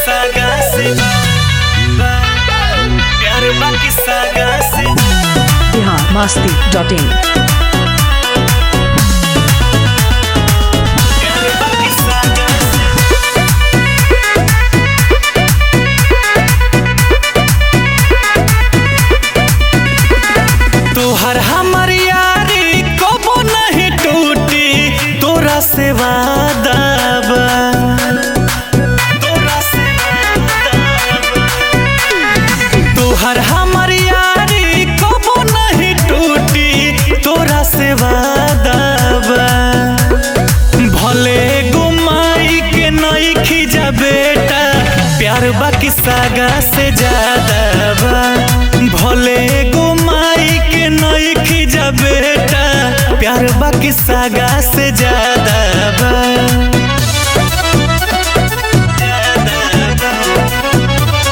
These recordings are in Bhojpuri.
सागा से प्यार बाकी सागा से बिहार मस्ती डॉट इन प्यार बाकी सागा से तोहर हमर यारी कबो नहीं टूटी तोरा से वादा बा तोरा से वादा बा। तोहर हमर यारी कबो नहीं टूटी तोरा से वादा बा भले गुमाई के नहीं खींचा बेटा प्यार बाकी सागा से ज्यादा बा भले गुमाई के नहीं खींचा बेटा प्यार बाकी सागा से ज्यादा बा ज्यादा बा।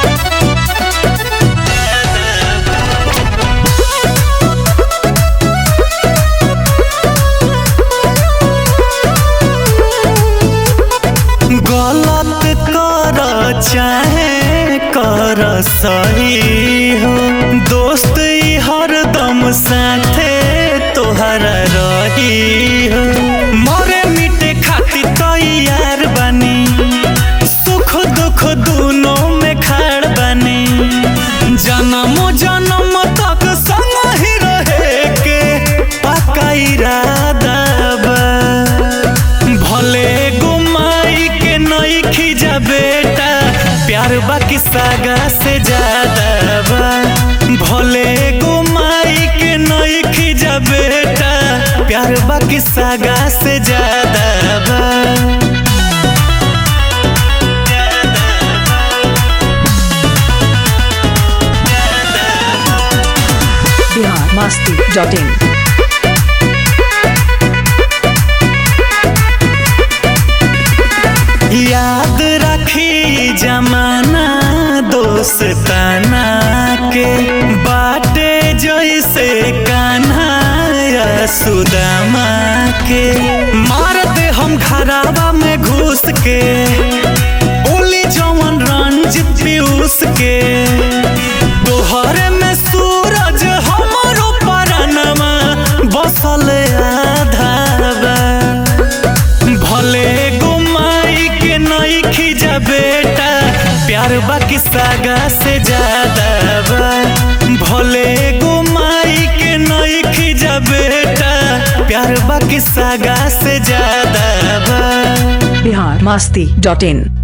गलत कर चाहे कर सही हो दोस्त ई हरदम साथे तोहरा रही हो मरे मिटे खातिर तैयार बनी सुख दुख दोनों में खाड़ बनी जन्म जन्म तक संग ही रहे के पक्का इरादा बा भले गुमाई के नहीं खींचा बेटा प्यार बाकी सागा से ज्यादा बा भले गुमाई के नहीं खींचा बेटा प्यार बाकी सागा से ज्यादा बा बिहार मस्ती डॉट इन याद रखी जमाना दोस्ताना के बाटे जैसे कान्हा या सुदामा के मार दे हम घरावा में घुस के बोली जवन रंजित पीयूष के तोहरे में सूरज हमरो परनमा बसल आधा बा भले गुमाई के नहीं खींचा बेटा प्यार बाकी सागा से ज्यादा बा भले गुमाई के नहीं खींचा बेटा प्यार बाकी सागा से ज्यादा बा बिहार मस्ती डॉट इन